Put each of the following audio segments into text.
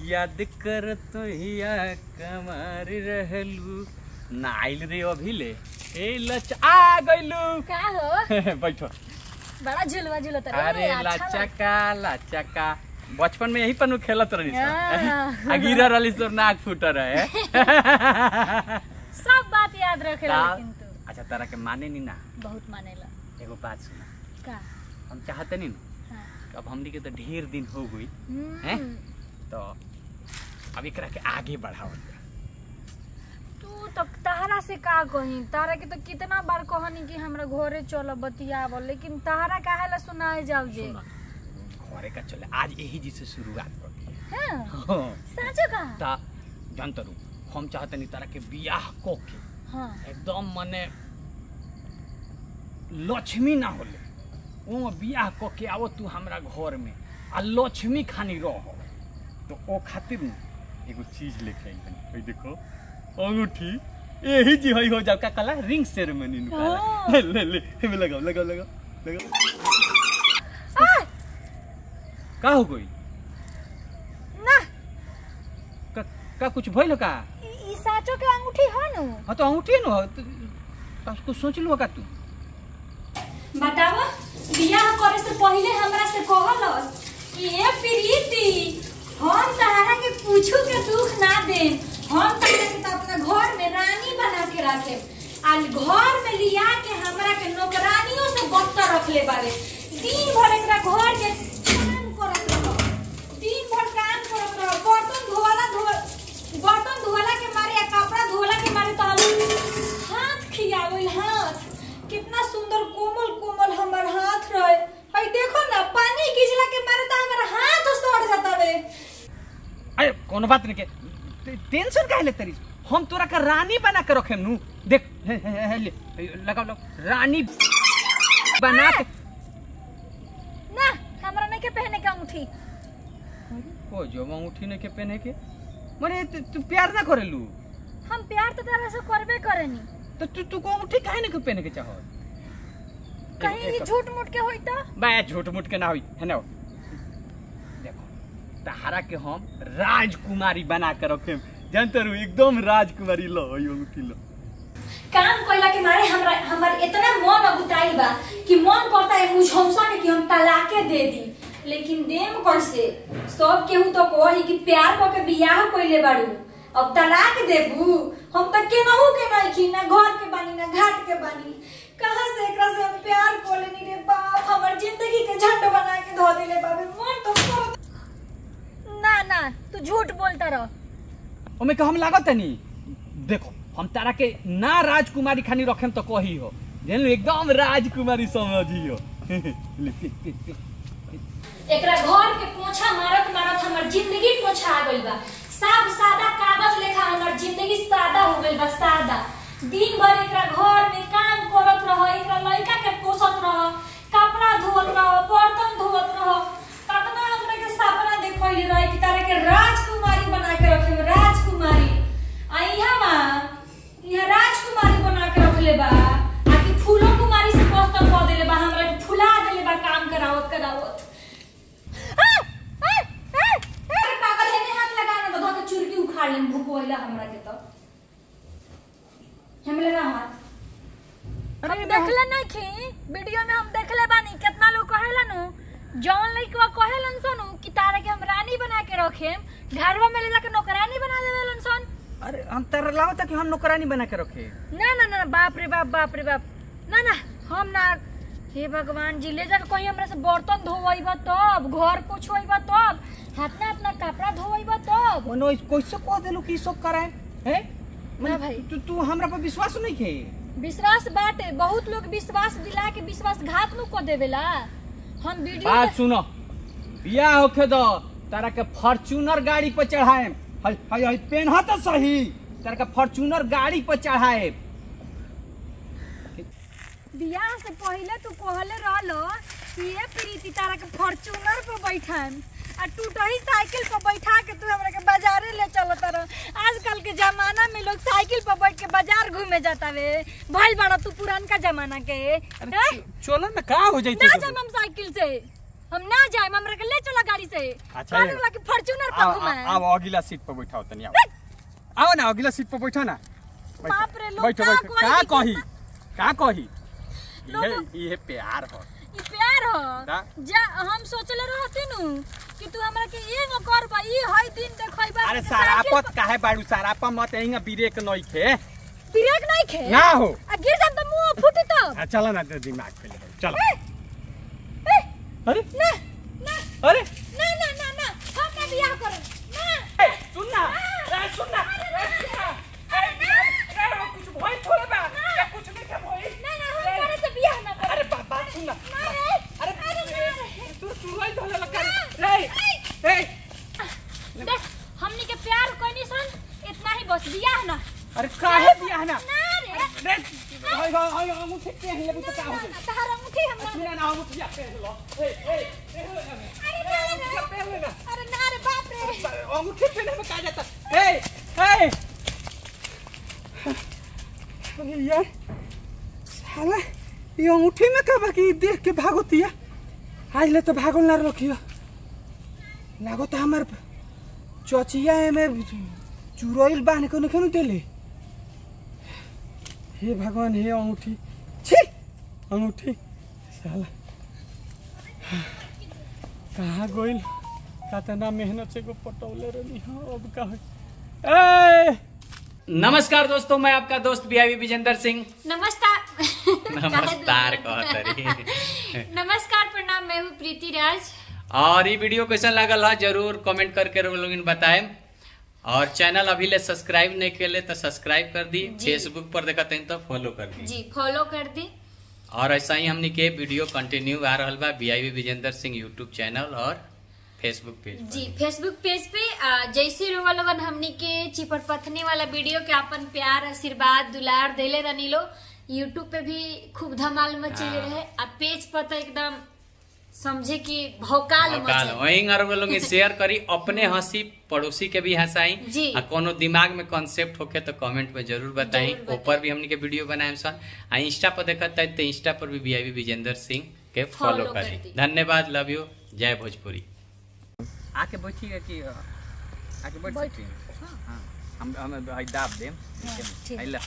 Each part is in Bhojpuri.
याद कर तो हिया कमर रहलू ना आइल रे अभी ले ए लच आ गइलू का हो बैठो बड़ा झुलवा झुलत रे अरे अच्छा लग- लाचका लाचका बचपन में यही पर नु खेलत रही हाँ। आ गिरा रही तो नाक फूट रहे सब बात याद रखे ता- लेकिन तू अच्छा तारा के माने नी ना बहुत मानेला एगो बात सुना का हम चाहते नहीं ना हाँ। कि अब हमनी के तो ढेर दिन हो गई हम्म। हैं? तो अब एकरा के आगे बढ़ावल जाए। तू तो तहरा से का कही तारा के तो कितना बार कहनी कि हमरा घरे चल बतियाव लेकिन तहरा काहे ला सुनाए जाओ जे सुना घरे का चले आज यही जी से शुरुआत कर दी हैं हाँ साचो का ता जानतरू हम चाहते नहीं तारा के बियाह को के हाँ एकदम मने लक्ष्मी ना होले वो बियाह क के आवो तू हमरा घर में आ लक्ष्मी खानी रह तो ओ खातिर न एगो चीज लेके आई बनी भाई देखो अंगूठी यही जी हई हो जाओ का कला रिंग सेरेमनी नु हाँ। काला ले ले हमें लगाओ लगाओ लगाओ लगाओ आ, का हो गई ना का, का कुछ भइल का ई ई साचो के अंगूठी हो नु हाँ तो अंगूठी न हो तो, का कुछ सोच लो का तू बतावा बियाह करे से पहले हमरा से कहलस कि ए प्रीति हम तहरा के पूछू के दुख ना दे हम तहरा के तो अपना घर में रानी बना के रखे आ घर में लिया के हमरा के नौकरानियों से बदतर रखले बारे दिन भर एकरा घर के काम करत रहो दिन भर काम करत रहो बर्तन धोवाला धो बर्तन धोवाला के मारे या कपड़ा धोवाला के मारे तो हम हाथ खियावल हाथ कितना सुंदर कोमल कोमल हमर हाथ रहे हई देखो ना पानी गिजला के मारे तो हमर हाथ सड़ जाता वे अरे कोनो बात नहीं के टे- टेंशन काहे लेते रही हम तोरा का रानी बना के रखे नु देख हे, हे, हे, हे, ले लगाओ लगाओ रानी बना के ना हमरा नहीं के पहने का अंगूठी ओ जो अंगूठी ने के पहने के मरे तू तू प्यार ना करेलू हम प्यार तो तरह से करबे करेनी तो तू तू को अंगूठी काहे ने के पहने के चाहो कहीं ये झूठ मूठ के होई तो बा झूठ मूठ के ना होई है ना देखो तहारा के हम राजकुमारी बना के रखे जानते रहो एकदम राजकुमारी लो ई अंगूठी लो काम कइला के मारे हमरा हमर इतना मन अगुताई बा कि मन करता है मुझ हमसा के कि हम तलाके दे दी लेकिन देम कैसे सब केहू तो कही कि प्यार क के बियाह कइले बाड़ू अब तलाक देबू हम तो केनहू के नहीं की ना घर के बानी ना घाट के बानी कहां से एकरा से हम प्यार को लेनी रे बाप हमर जिंदगी के झंड बना के धो देले बाबे मन तो करत ना ना तू झूठ बोलता रह ओमे के हम लागत नहीं देखो हम तारा के ना राजकुमारी खानी रखेम तो कही हो जान लो एकदम राजकुमारी समझी हो ले, पे, पे, पे। एकरा घर के पोछा मारत मारत हमर जिंदगी पोछा आ गइल बा साफ सादा कागज लेखा हमर जिंदगी सादा हो गइल बा सादा दिन भर एकरा घर में काम करत रह एकरा लड़का के पोसत रह कपड़ा धोत रह बर्तन धोत रह कतना हमरा के सपना देखइले रहे कि तारे के राजकुमारी बना के रखे राजकुमारी आ इहाँ बा इहाँ राजकुमारी बना के रखले बा आ कि फूलो कुमारी से मस्त कह देले बा हमरा के फुला देले बा काम करावत करावत अरे पागल है ने हाथ लगा ना तो धके चुरकी उखाड़ लेन भूकोइला हमरा के तो हमले ना हाथ अरे हम देखले नहीं खी वीडियो में हम देखले बानी कितना लोग कहेला नु जौन लइकवा कहेलन सनु कि तारे के हम रानी बना के रखेम घरवा में ले जाके नौकरानी बना देवेलन सन अरे हम तारा लागत कि हम नौकरानी बना के रखे ना ना ना बाप रे बाप बाप रे बाप ना ना हम ना हे भगवान जी ले जाके कहीं हमरा से बर्तन धोवइबा तब घर पोछवइबा तब हाथ में अपना कपड़ा धोवइबा तब ओनो कैसे कह देलू कि ई सब कराए हैं ना भाई। तू तू हमरा पर विश्वास नहीं खे विश्वास बाटे बहुत लोग विश्वास दिला के विश्वासघात नु को देवेला हम वीडियो बात सुनो बियाह होखे दो तारा के फॉर्च्यूनर गाड़ी पर चढ़ाए हई हई हई पेनहा तो सही तारा के फॉर्च्यूनर गाड़ी पर चढ़ाए बियाह से पहले तू कहले रहलो कि ये प्रीति तारा के फॉर्च्यूनर पर बैठाम आ टूटही साइकिल पर बैठा के तू हमरा के बाजारे ले चलत रह आजकल के जमाना में लोग साइकिल पर बैठ के बाजार घूमे जाता वे भइल बड़ा तू पुरानका जमाना के अरे हैं? चो- चलो ना का हो ना जाइते जब हम साइकिल से हम ना जाए हमरा के ले चला गाड़ी से अच्छा, कहने ये- वाला कि फॉर्च्यूनर आओ पर घुमाए आओ अगला सीट पर बैठाओ तनी आओ आओ ना अगला सीट पर बैठो ना बैठो, बाप रे, लोग बैठो का बैठो कोई का दिक्कत कही का कही लोग- ये ये प्यार हो ई प्यार हो दा। जा हम सोचले रहते नु कि तू हमरा के ये न कर बा ई हई दिन देखई बा अरे सारापत काहे बाड़ू सारापा मत एहिंगा ब्रेक नहीं खे ब्रेक नहीं खे ना हो आ गिर जाम त मुंह फूटी तो आ, चलो ना तो दिमाग पे ले चलो ए, ए, अरे ना ना अरे ना ना ना ना हम ना बियाह करे ना ए, सुन ना ए, सुन ना ए, सुन ना अरे ना ए, वो कुछ भइल थोड़े बा ए, कुछ नहीं के भइल ना ना हम करे से बियाह ना करे अरे बात बात सुन ना ना रे अरे अरे ना रे तू चुराई धोले लगा रे ए देख हमनी के प्यार कोनी सन इतना ही बस बियाह ना अरे काहे बियाह ना ना रे रे हाय हाय हाय अंगूठी पे है लेकिन तो का हो गई तहार अंगूठी हम सुन ना अंगूठी पे लो ए ए ए अरे ना रे पे ले ना अरे ना रे बाप रे अंगूठी पहने में का जाता ए ए अरे यार साला ये अंगूठी में का बाकी देख के भागोतिया आज ले तो भागल ना रखियो लागो तो हमार चचिया में चुरैल बांध के नखनु देले हे भगवान हे अंगूठी छी अंगूठी साला कहाँ गइल कतना मेहनत से को पटौले रहनी हाँ अब का होई? ए नमस्कार दोस्तों मैं आपका दोस्त बीआईबी विजेंद्र सिंह नमस्कार नमस्कार कहतरी नमस्कार प्रणाम मैं हूँ प्रीति राज और ये वीडियो कैसा लागल है जरूर कमेंट करके लोग बताएं और चैनल अभी ले सब्सक्राइब नहीं के तो सब्सक्राइब कर दी जी। फेसबुक पर देखते हैं तो फॉलो कर दी जी फॉलो कर दी और ऐसा ही हमने के वीडियो कंटिन्यू आ रहा बा BIB Vijendra Singh YouTube channel और फेसबुक पेज पर। जी फेसबुक पेज पे आ, जैसे रोवा लोगन हमनी के चिपर पथनी वाला वीडियो के अपन प्यार आशीर्वाद दुलार देले रहनी लो यूट्यूब पे भी खूब धमाल मचेले हाँ। रहे आ पेज पर तो एकदम समझे कि भौकाल भौकाल मचे वहीं अरब लोग शेयर करी अपने हंसी पड़ोसी के भी हंसाई जी। आ कोनो दिमाग में कॉन्सेप्ट होके तो कमेंट में जरूर बताई जरूर बताई। ऊपर भी हमने के वीडियो बनाए सन आ इंस्टा पर देखत है तो इंस्टा पर भी बीआईबी विजेंद्र सिंह के फॉलो Follow कर करी दी। धन्यवाद लव यू जय भोजपुरी आके बैठिएगा कि अ, आके बैठ बैठ। सकती हैं हाँ। हाँ हम हम आई दाब देम हाँ, ठीक। आई ला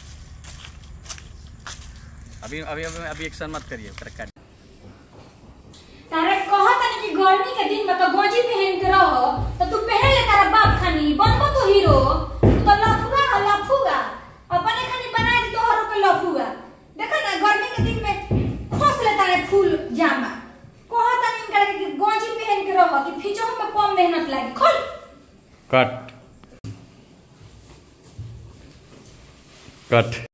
अभी अभी अभी अभी एक्शन मत करिए तरकारी तारे कहत नहीं कि गर्मी के दिन में तो गोजी पहन के रहो तो तू पहन ले तारा बाप खानी बनबो तो हीरो तू तो लफुआ है लफुआ अपने खानी बना दी तोहरो के लफुआ देखा ना गर्मी के दिन में खोस ले तारे फूल जामा कहत नहीं इनका कि गोजी पहन के रहो कि फिचो में कम मेहनत लागी खोल कट कट